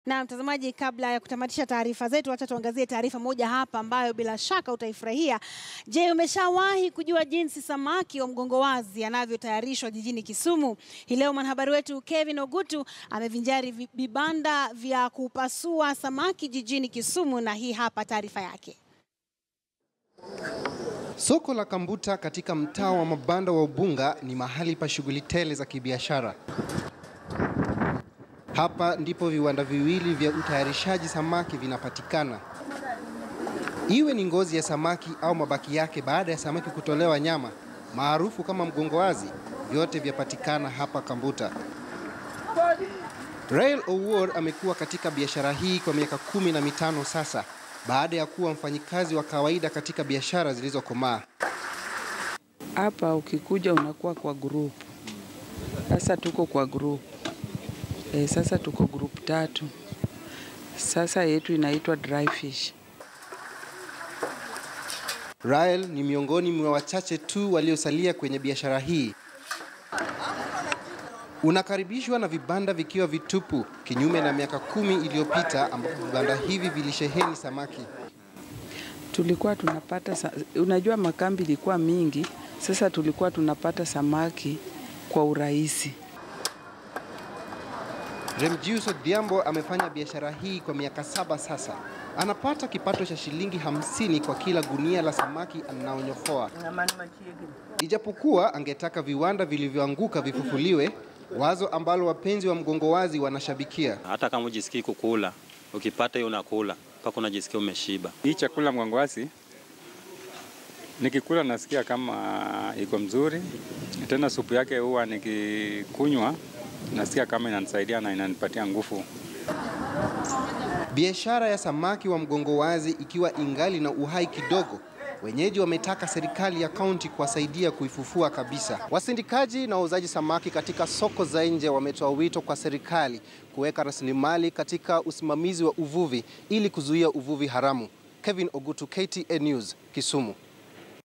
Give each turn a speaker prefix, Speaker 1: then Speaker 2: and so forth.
Speaker 1: Na mtazamaji, kabla ya kutamatisha taarifa zetu, acha tuangazie taarifa moja hapa ambayo bila shaka utaifurahia. Je, umeshawahi kujua jinsi samaki wa mgongo wazi anavyotayarishwa jijini Kisumu? Hii leo mwanahabari wetu Kevin Ogutu amevinjari vi- vibanda vya kupasua samaki jijini Kisumu, na hii hapa taarifa yake.
Speaker 2: Soko la Kambuta katika mtaa wa mabanda wa Ubunga ni mahali pa shughuli tele za kibiashara. Hapa ndipo viwanda viwili vya utayarishaji samaki vinapatikana. Iwe ni ngozi ya samaki au mabaki yake baada ya samaki kutolewa nyama, maarufu kama mgongo wazi, vyote vyapatikana hapa Kambuta. Rael Owuor amekuwa katika biashara hii kwa miaka kumi na mitano sasa baada ya kuwa mfanyikazi wa kawaida katika biashara zilizokomaa.
Speaker 3: Hapa ukikuja unakuwa kwa group. Sasa tuko kwa group e, sasa tuko group tatu. Sasa yetu inaitwa dry fish.
Speaker 2: Rael ni miongoni mwa wachache tu waliosalia kwenye biashara hii. Unakaribishwa na vibanda vikiwa vitupu, kinyume na miaka kumi iliyopita ambapo vibanda hivi vilisheheni samaki.
Speaker 3: Tulikuwa tunapata sa... unajua makambi ilikuwa mingi, sasa tulikuwa tunapata samaki kwa urahisi.
Speaker 2: Remjius Odhiambo amefanya biashara hii kwa miaka saba sasa. Anapata kipato cha shilingi hamsini kwa kila gunia la samaki anaonyofoa. Ijapokuwa angetaka viwanda vilivyoanguka vifufuliwe, wazo ambalo wapenzi wa mgongo wazi wanashabikia.
Speaker 4: hata kama ujisikii kukula, ukipata hiyo unakula mpaka unajisikia umeshiba.
Speaker 5: Hii chakula mgwangwasi nikikula nasikia kama iko mzuri, tena supu yake huwa nikikunywa nasikia kama inanisaidia na inanipatia nguvu.
Speaker 2: Biashara ya samaki wa mgongo wazi ikiwa ingali na uhai kidogo, wenyeji wametaka serikali ya kaunti kuwasaidia kuifufua kabisa. Wasindikaji na wauzaji samaki katika soko za nje wametoa wito kwa serikali kuweka rasilimali katika usimamizi wa uvuvi ili kuzuia uvuvi haramu. Kevin Ogutu, KTN News, Kisumu.